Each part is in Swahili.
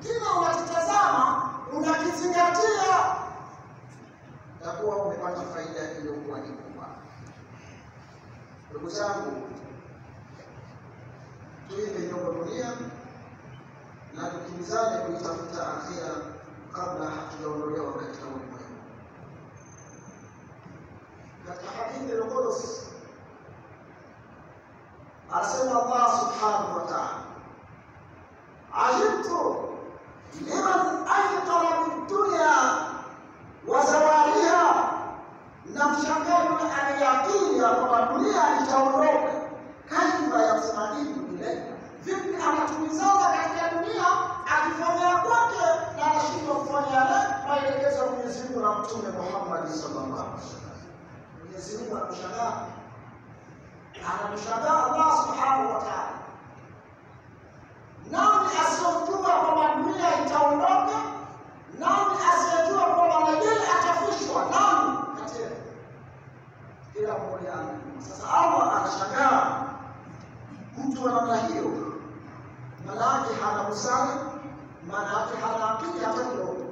kila unakitazama unakizingatia, takuwa umepata faida iliyokuwa ni kubwa. Ndugu zangu, tuipe nyongo dunia na tukimbizane kuitafuta akhira kabla hatujaondolewa katika ulimwengu. Katika hadithi al-Qudsi anasema Allah subhanahu wa ta'ala, ajibtu liman ayqana bidunya wa zawaliha, na mshangaa yule anayakini ya kwamba dunia itaondoka. Kaifa yasmaidu ilaiha, vipi anatumizana katika dunia akifanya kwake na anashindwa kufanya yale maelekezo ya Mwenyezi Mungu na Mtume Muhammad sallallahu alaihi wasallam. Mwenyezi Mungu anakushangaa anamshangaa Allah subhanahu wa ta'ala. Nani asiyojua kwamba dunia itaondoka? Nani asiyejua kwamba najeli atafishwa? Nani kati yetu? Kila mmoja anajua. Sasa Allah anashangaa mtu wa namna hiyo, maana yake hana busara, maana yake hana akili hata kidogo.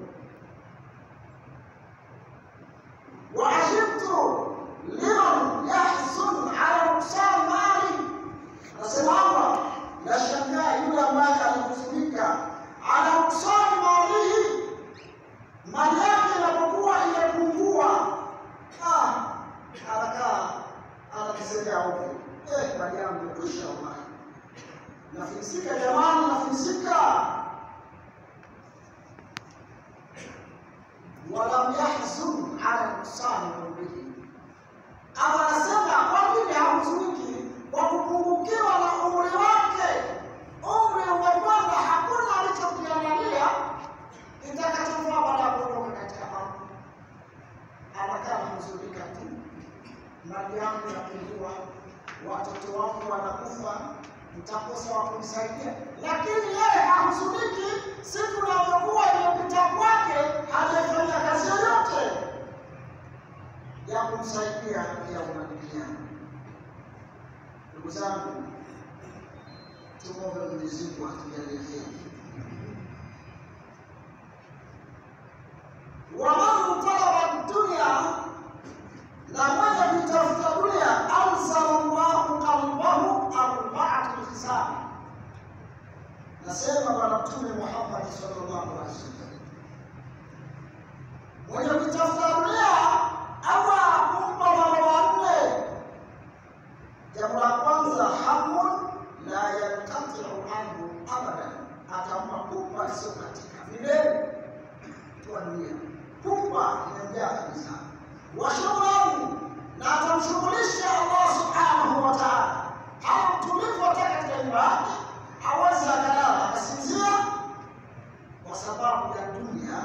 وعجبت liman yahzun ala nuksani mali, anasema Allah, nashangaa yule ambaye anahuzunika ala nuksani malihi, mali yake inapokuwa imepungua, ah, anakaa anakisemea ovyo, eh, mali yangu imekwisha, wallahi nafilisika, jamani, nafilisika. walam yahzun ala nuksani umrihi ama anasema kwa nini hahuzuniki kwa kupungukiwa na umri wake? Umri umekwenda, hakuna alichokiangalia itakachofaa baada ya kuondoka katika ardhi. Anakaa anahuzunika tu, mali yangu inapungua, watoto wangu wanakufa, mtakosa wa kumsaidia. Lakini yeye hahuzuniki siku inavyokuwa imepita kwake, hajafanya kazi yoyote ya kumsaidia ya umabiliana. Ndugu zangu, tumwombe Mwenyezi Mungu atujalie heri. waman talaba dunya, na mwenye kuitafuta dunia, anzala llahu qalbahu arbaatu lkhisal. Nasema Bwana Mtume Muhammad sallallahu alaihi wasallam, mwenye kuitafuta dunia Allah kumpa mambo manne. Jambo la kwanza, hamun la yankatiu anhu abadan, atampa pupa isiyokatika milele kwa dunia, pupa imejaa kabisa. Wa shughlan, na atamshughulisha Allah subhanahu wa ta'ala, hana mtulivu hata katika nyumba yake, hawezi akalala akasinzia kwa sababu ya dunia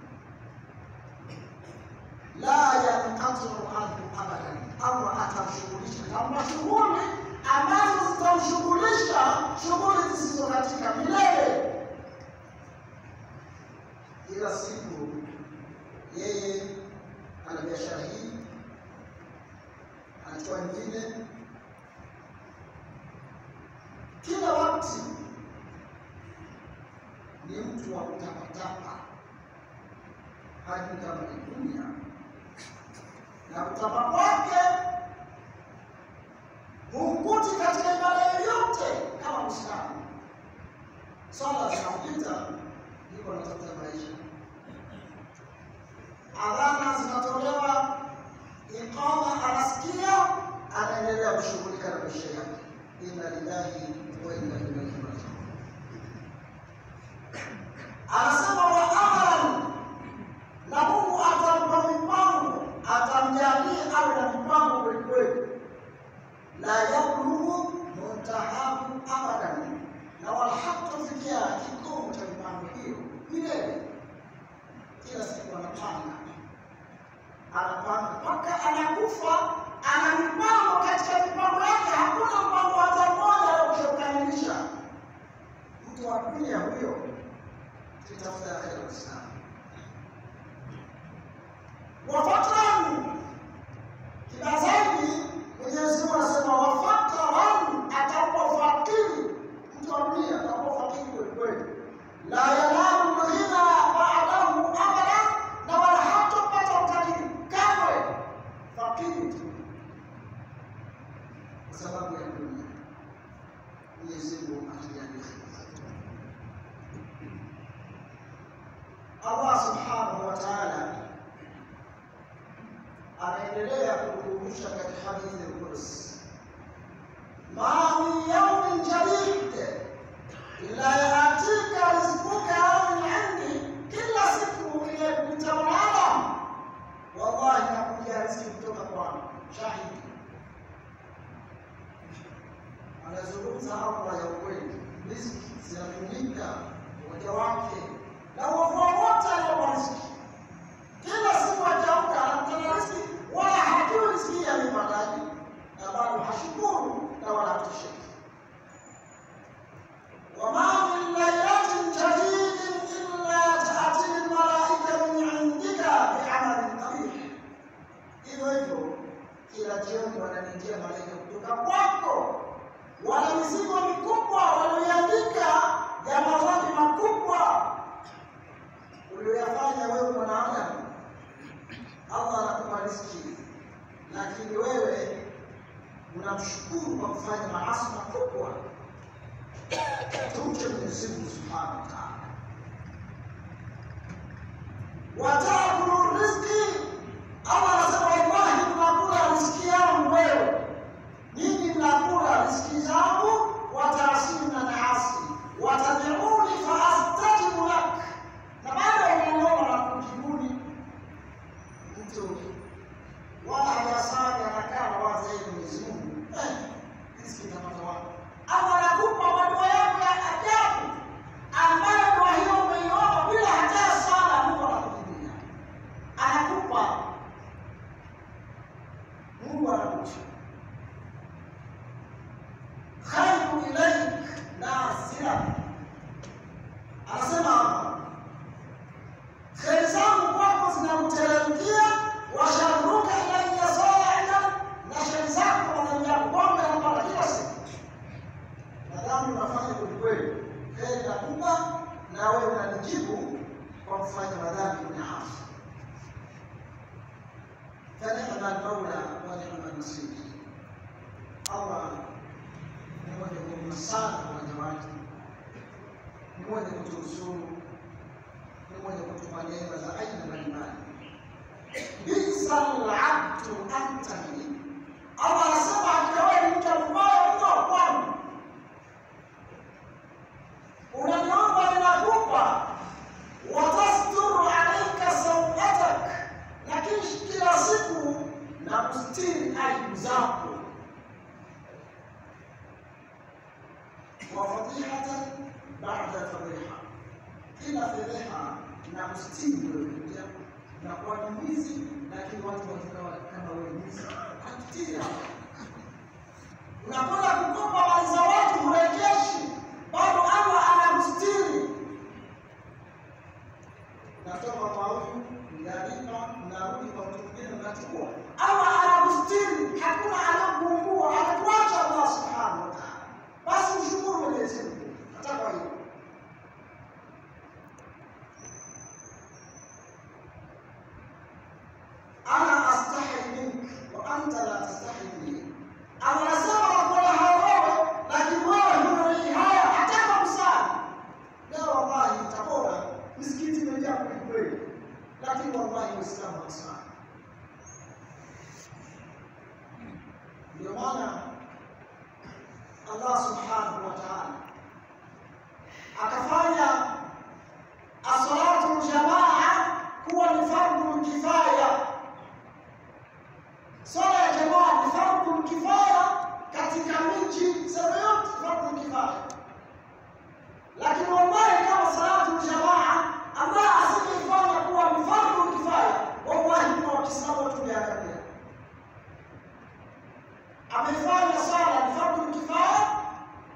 la yanqatiu anhu abadan, Allah atamshughulisha kama shughuli ambazo zitamshughulisha shughuli zisizo katika milele. Kila siku yeye ana biashara hii, anachukua nyingine, kila wakati ni mtu wa kutapatapa, hajui kama ni dunia na kutapa kwake humkuti katika ibada yoyote kama Muislamu. Swala zinampita, yuko anatafuta maisha, adhana zinatolewa, iqama anasikia, anaendelea kushughulika na maisha yake. Inna lillahi wa inna ilaihi rajiun. Anasema wa amalan, na Mungu atampa mipango atamjalia awe na mipango kwelikweli, la yablughu muntahahu abadan, na wala hatafikia kikomo cha mipango hiyo milele. Kila siku anapanga anapanga mpaka anakufa, ana mipango katika mipango yake, hakuna mpango hata mmoja aliokamilisha. Mtu wa dunia huyo, tutafuta akhera Uislamu wafakran kibaya zaidi, Mwenyezi Mungu anasema wafakran, atakuwa fakiri. Mtu wa dunia atakuwa fakiri kweli kweli, la yanamu atajalia. Allah subhanahu wa ta'ala anaendelea kukumbusha katika hadithi al-Qudsi, ma min yawmin jadid illa yatika rizquka min indi, kila siku ile kupita mwanadamu, wallahi nakuja riziki kutoka kwangu. Shahidi anazungumza Allah ya ukweli, riziki zinatumika waja wake na uovu wote aliowa riziki. Kila siku akiamka anakutana riziki, wala hajui riziki amepataje, na bado hashukuru na wala hatosheki. wama min lailatin jadidin illa taati lmalaika min indika biamalin qabih. Hivyo hivyo kila jioni wananijia malaika kutoka kwako, wana mizigo mikubwa walioiandika ya madhambi makubwa ulioyafanya wewe mwanadamu. Allah anakupa riziki, lakini wewe unamshukuru kwa kufanya maasi makubwa. Tumche Mwenyezi Mungu subhanahu wa taala. Watakulu riziki, Allah anasema wallahi, mnakula riziki yangu wewe, nyinyi mnakula riziki zangu, wataasimu na naasi, watad'uni faastajibu lak, na bado unaniomba na kujibuni mtu wala hajasali anakaa na waza yeye Mwenyezi Mungu eh, riziki itapata wapi? Allah anakupa madua yako ya ajabu ambayo dua hiyo umeiomba bila hata sala, Mungu anakujibia, anakupa Mungu anakupa khairu ilaik nasira, anasema hapa kheri zangu kwako zinamteremkia, washaruka ilaiya saida, na sheri zako wanajia kwamba yanapata kila siku. Nadhani unafanya kwelikweli, kheri nakupa na wewe unanijibu kwa kufanya madhambi kwenye hasi. Fanihma almaula wa nihma alnasir. Allah ni mwenye huruma sana kwa waja wake, ni mwenye kutunusuru ni mwenye kutupa neema za aina mbalimbali. Bisa labdu anta li, Allah anasema hakika wewe ni mja mbaya mno kwangu, unaniomba ninakupa, watasturu alaika sauatak, lakini kila siku na kustiri aibu zako, wa fadihatan ba'da fadhiha kila fedheha na kustiri wewe kuja na kuwa ni mwizi, lakini watu wakikawa kama wewe mwizi akitiri hapa. Unakwenda kukopa mali za watu hurejeshi, bado Allah anakustiri. Natoka kwa huyu nalipa, narudi kwa mtu mwingine, nachukua. Allah anakustiri, hakuna anakuumbua, anakuacha Allah subhanahu wa ta'ala. Basi mshukuru Mwenyezi Mungu hata kwa hiyo ana astahi mink wa anta la tastahi minni. Anasema nakuona hawewe, lakini wewe huna haya hata kwa msali. Leo wallahi tabora misikiti imejaa kweli kweli, lakini wallahi Waislamu hawasali. Ndio maana Allah subhanahu wa ta'ala akafanya asalatu jamaa kuwa ni fardhu kifaya. Swala ya jamaa ni fardhu kifaya katika miji sehemu yote, fardhu kifaya. Lakini wallahi, kama salatu jamaa Allah asingeifanya kuwa ni fardhu kifaya, wallahi kwa Waislamu tungeangamia. Amefanya swala ni fardhu kifaya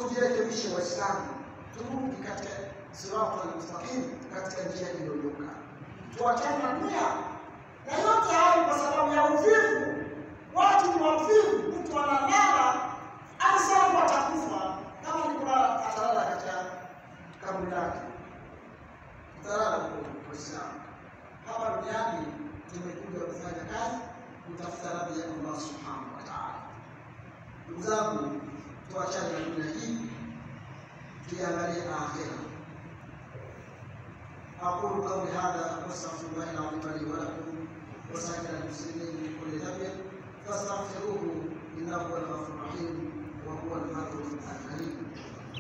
tujirekebishe Waislamu, turudi katika sirata almustaqim, katika njia iliyonyoka, tuachane na dunia na yote hayo kwa sababu ya uvivu. Watu ni wavivu, mtu analala alisema atakufa, kama ni kulala atalala katika kaburi lake, atalala kwa Uislamu. Hapa duniani tumekuja kufanya kazi, kutafuta radhi ya Allah subhanahu wa ta'ala. Ndugu zangu, tuachane na dunia hii, tuiangalie akhera. أقول قولي هذا وأستغفر الله العظيم لي ولكم وسائر المسلمين من كل ذنب فاستغفروه إنه هو الغفور الرحيم وهو البر الكريم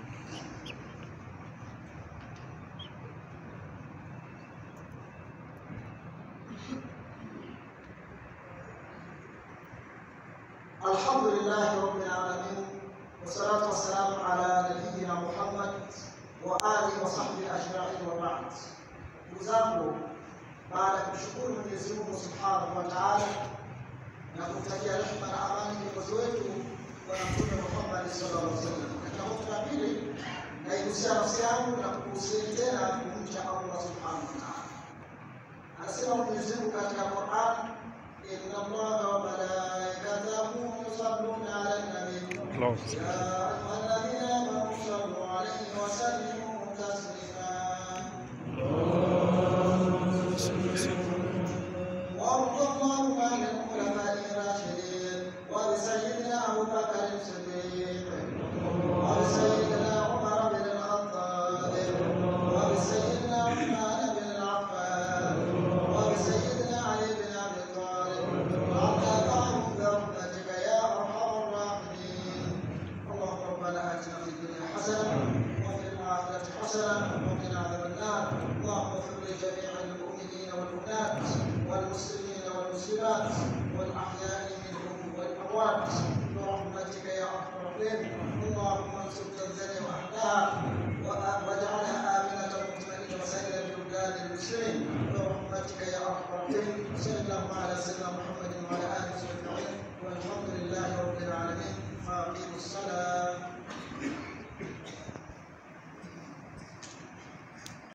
الحمد لله رب العالمين والصلاة والسلام على نبينا محمد وآله وصحبه أجمعين وبعد ndugu zangu, baada ya kumshukuru Mwenyezi Mungu Subhanahu wa Ta'ala na kumtakia rehema na amani kiongozi wetu Bwana Mtume Muhammad sallallahu alaihi wasallam, katika hotuba ya pili naigusia nafsi yangu na kukuhusieni tena kumcha Allah Subhanahu wa Ta'ala. Anasema Mwenyezi Mungu katika Qur'an, inna Allaha wa malaikatahu yusalluna 'alan nabiy ya ayyuhalladhina amanu sallu 'alayhi wa sallimu taslima وارض اللهم عن الخلفاء الراشدين وبسيدنا ابو بكر الصديق وبسيدنا عمر بن الخطاب وبسيدنا عثمان بن العفان وبسيدنا علي بن ابي طالب وعنا معهم برحمتك يا ارحم الراحمين اللهم ربنا اتنا في الدنيا حسنه وفي الاخره حسنه وقنا عذاب النار اللهم اغفر لجميع المؤمنين والمؤمنات والمسلمين والمسلمات والأحياء منهم والأموات برحمتك يا أرحم الراحمين اللهم انصر تنزانيا وأهلها واجعلها آمنة مطمئنة وسائر البلدان المسلمين برحمتك يا أرحم الراحمين صلى الله على سيدنا محمد وعلى آله وصحبه أجمعين والحمد لله رب العالمين فأقيموا الصلاة